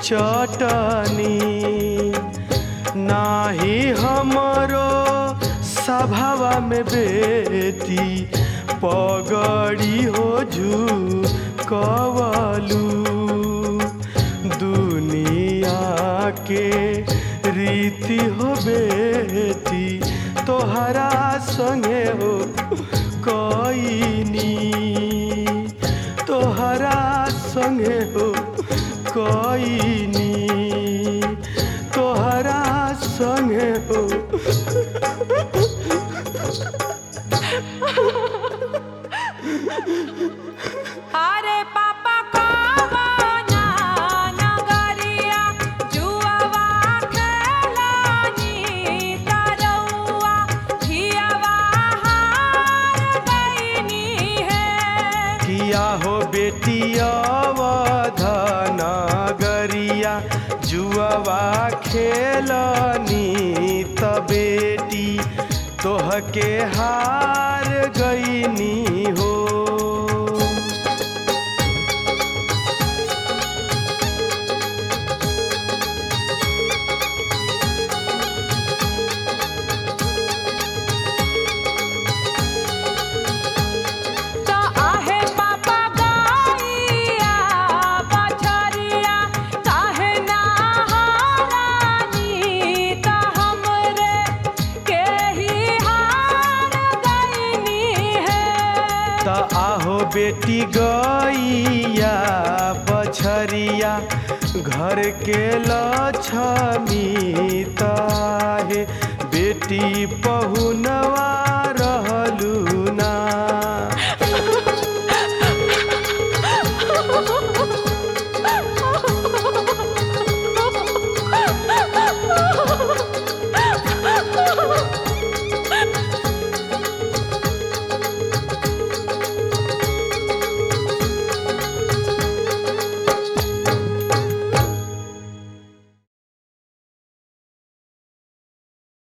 चटनी नाही हमरो सभावा में बेटी पगड़ी हो जू कवलू दुनिया के रीति हो बेटी तोहरा संगे हो कईनी तोहरा संगे हो कईनी तोहरा संगे हो अरे पापा कवना नगरिया जुआवा खेलानी तरौआ हियावा हार गईनी है किया हो बेटी अवधन गरिया जुआवा खेलनी त बेटी तोहके हार गईनी हो तो आहे पापा गईया बछरिया काहे ना हारानी तो हमरे के ही हार गईनी है त आहो बेटी गैया बछरिया घर के लक्ष्मी ताहे बेटी पहुनवा